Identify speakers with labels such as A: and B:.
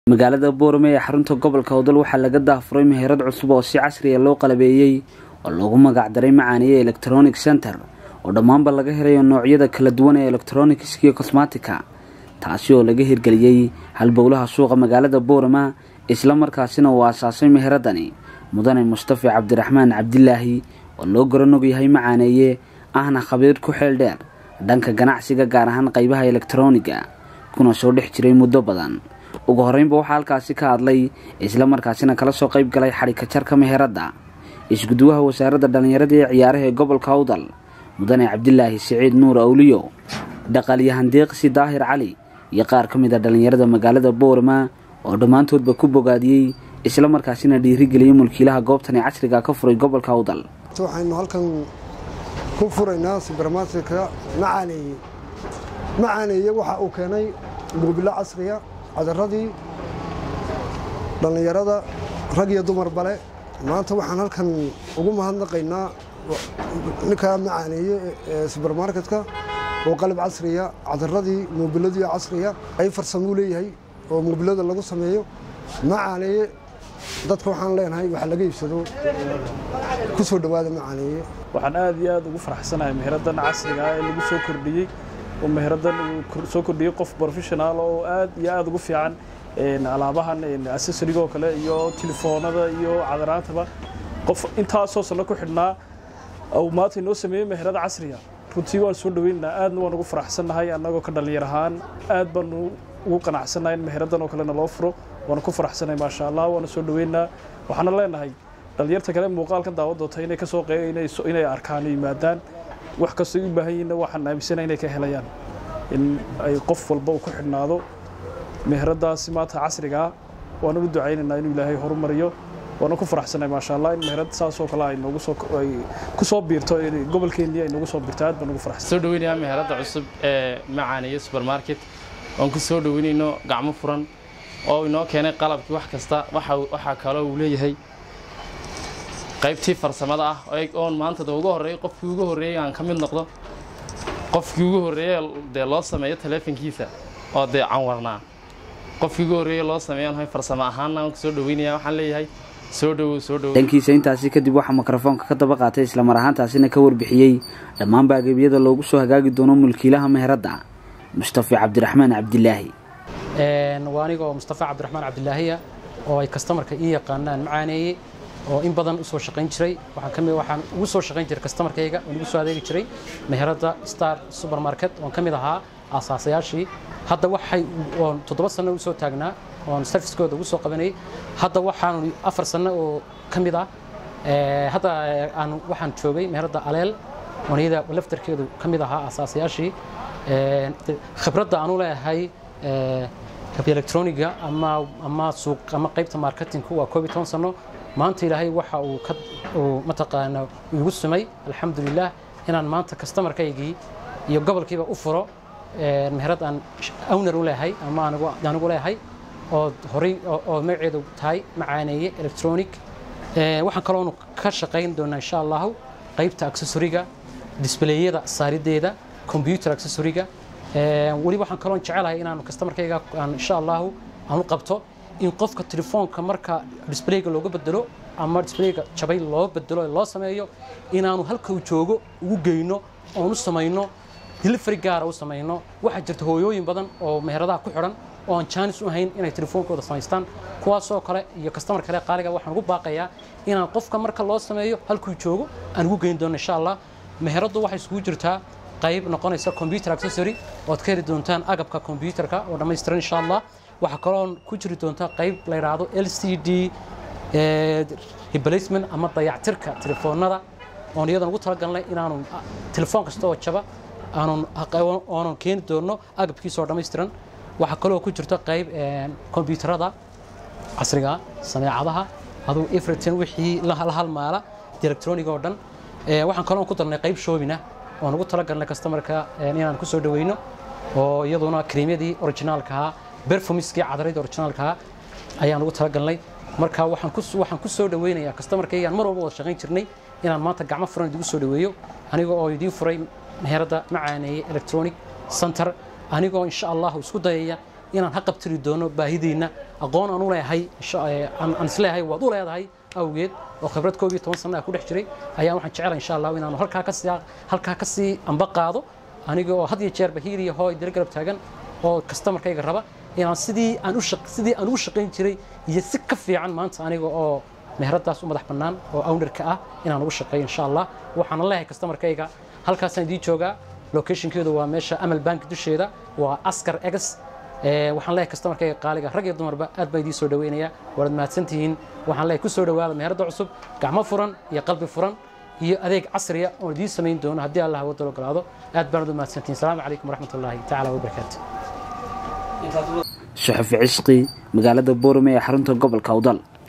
A: magaalada boorame ee xarunta gobolka hodol waxaa laga daafuray meherad cusub oo si casriya loo qalabeeyey oo loogu magacdaray macaaniye electronic center oo dhammaanba laga helayo noocyada kala duwan ee electronics iyo cosmatica taasi oo laga hirgeliyey halbowlaha suuqa magaalada boorama isla markaasina uu aasaasay meheradani mudane mustafi cabdiraxmaan cabdilaahi oo loo garanog yahay macaaneeye ahna khabiir ku xeel dheer dhanka ganacsiga gaar ahaan qaybaha elektroniga kuna soo dhex jiray muddo badan ugu horreynba waxaa halkaasi ka hadlay isla markaasina kala soo qayb galay xadhika jarka meheradda isguduwaha wasaaradda dhallinyarada ee ciyaaraha ee gobolka awdal mudane cabdilaahi siciid nuur awliyo dhaqaalyahan deeqsi daahir cali iyo qaar ka mid a dhallinyarada magaalada boorama oo dhammaantoodba ku bogaadiyey isla markaasina dhiirigeliyey mulkiilaha goobtani casriga ka furay gobolka awdal
B: waxaynu halkan ku furaynaa subermarketka macaaneeye macaaneeye waxa uu keenay moobilo casriya cadaradii dhallinyarada rag iyo dumar bale maanta waxaan halkan ugu mahadnaqaynaa ninkaa macaaneeye ee subermarketka oo qalab casriya cadaradii moobiladii casriya ay farsamuu leeyahay oo moobilada lagu sameeyo macaaneeye dadka waxaan leenahay waxa laga iibsado ku soo dhowaada macaaneeye
C: waxaan aad iyo aad ugu faraxsanahay meheradan casriga ah ee lagu soo kordhiyey oo meheradan uu soo kordhiyey qof professional oo aad iyo aad ugu fiican alaabahan accessoriga oo kale iyo telefoonada iyo cadaraantaba qof intaasoo sano ku xidhnaa uu maanta inoo sameeyey meherada casriga runtii waan soo dhaweynaynaa aadna waan ugu faraxsannahay annagoo ka dhallinyar ahaan aad baanu ugu qanacsannahay in meheradan oo kalena loo furo waana ku faraxsanahay maasha allah waana soo dhaweynaa waxaana leenahay dhallinyarta kale muuqaalkan daawad doonta inay kasoo inay arkaan yimaadaan wax kastoo u baahan yihiinna waxaan aaminsanahay inay ka helayaan in ay qof walba uu ku xidhnaado meheradaasi maanta casrigaa waana u ducaynaynaa inuu ilaahay horumariyo waana ku faraxsanahay maasha allah in meherad saasoo kale ay noogu soo ay ku soo biirto gobolkeennii ay noogu soo biirto aad baan ugu faraxsan
D: soo dhaweynayaa meherada cusub ee macaaniye supermarket oon ku soo dhaweynayno gacmo furan oo inoo keenay qalabkii wax kasta waxaa kaloo uu leeyahay qaybtii farsamada ah oon maanta de ugu horreeyey qofkii ugu horreeyey aan ka mid noqdo qofkii ugu horreeyey dee loo sameeyo taleefankiisa oo dee canwarnaa qofkii ugu horreeyey loo sameeyo nahay farsamo ahaanna aan ku soo dhaweynaya waxaan leeyahay soo dhowow soo dhowow
A: dhankiisa intaasi kadib waxaa mikrofoonka ka daba qaatay islamar ahaantaasina ka warbixiyey dhammaanba agabyada loogu soo hagaagi doono mulkiilaha meheradda mustafi cabdiraxmaan cabdilaahi
E: waa anigoo mustafa cabdiraxmaan cabdilaahiya oo ay kastamarka ii yaqaanaan macaaneeye oo in badan u soo shaqayn jiray waxaan kamid waxaan ugu soo shaqayn jiray kastamarkayga oon ugu soo adeegi jiray meheradda star supermarket oon ka mid ahaa aasaasayaashii hadda waxay oon toddoba sano u soo taagnaa oon serviskooda ugu soo qabanayay hadda waxaan afar sano oo ka mid ah hadda aan waxaan joogay meheradda aleel oon iyada laftarkeedu ka mid ahaa aasaasayaashii khibradda aanu leeyahay electroniga ama ama suuq ama qaybta marketingku waa koob iyo toban sano maanta ilaahay waxa uu ka uu mataqaana igu sumay alxamdulilah inaan maanta kastamarkaygii iyo gobolkiiba u furo meherad aan owner u leeyahay ama anigu leeyahay oo horey oo magaceedu tahay macaaneeye electronic waxaan kaloonu ka shaqayn doonaa insha allahu qaybta accessoriga disblayada saarideeda computer accessoriga weliba waxaan kaloon jecelahay inaan kastamarkayga aan insha allahu aan u qabto in qofka telefoonka marka disblayga looga bedelo ama disblayga jabay loo bedelo loo sameeyo inaanu halka uu joogo ugu geyno oon u samayno delivery gaara u samayno waxaa jirta hooyooyin badan oo meheradaha ku xidhan oo aan jaanis u hayn inay telefoonkooda samaystaan kuwaasoo kale iyo kastamar kale qaaliga waxaan ugu baaqayaa inaan qofka marka loo sameeyo halkuu joogo aan ugu geyn doono insha allah meheraddu waxay isugu jirtaa qayb noqonaysa computer accessory ood ka heli doontaan agabka computerka oo dhammaystiran insha allah waxaa kaloo ku jiri doonta qayb la yidhaahdo l c d replacement ama dayactirka telefoonada oon iyadan ugu talagalnay inaanu telefoon kasta oo jaba aanun keeni doono agabkiisa oo dhammaystiran waxaa kaloo ku jirta qayb kombyuutarada casriga sameecadaha aduu everton wixii la halmaala electronic oo dhan waxaan kaloo ku darnay qayb shoobina oon ugu talagalnay kastamarka inaan ku soo dhaweyno oo iyaduna kariimyadii originaalkahaa berfumiskii cadaradii originaalkahaa ayaan ugu talagalnay marka waxaan ku soo dhaweynayaa kastamarkaygaan mar walba wada shaqayn jirnay inaan maanta gacmo furan idigu soo dhaweeyo aniga oo idiin furay meheradda macaaneeye electronic center anigoo insha allahu isku dayaya inaan ha qabtiri doono baahidiinna aqoon aan u leeyahay aan isleeyahay waad u leedahay awgeed oo khibrad koob iyo toban sana ah ku dhex jiray ayaan waxaan jecelahay insha allah inaanu halkaa ka sii halkaa ka sii amba qaado aniga oo had iyo jeerba hiiriya hooy dira garab taagan oo kastamarkayga raba inaan sidii aan u sidii aan ugu shaqayn jiray iyo si ka fiican maanta aniga oo meheradaas u madax bannaan oo ownerka ah inaan ugu shaqeeyo insha allah waxaana leeyahay kastamarkayga halkaasaan idiin joogaa locationkeedu waa meesha amal bank dusheeda waa askar egas waxaan leeyahay kastamarkayga qaaliga rag iyo dumarba aad baa idiin soo dhaweynayaa waad mahadsantihiin waxaan leeyahay ku soo dhawaada meherada cusub gacmo furan iyo qalbi furan iyo adeeg casriya oon idiin samayn doono haddii allah wadda ogolaado aad baanad u mahadsantihiin salaamu calaykum waraxmat ullaahi tacaala wabarakaatu
A: shaxafi cishqi magaalada boorame ee xarunta gobolka awdal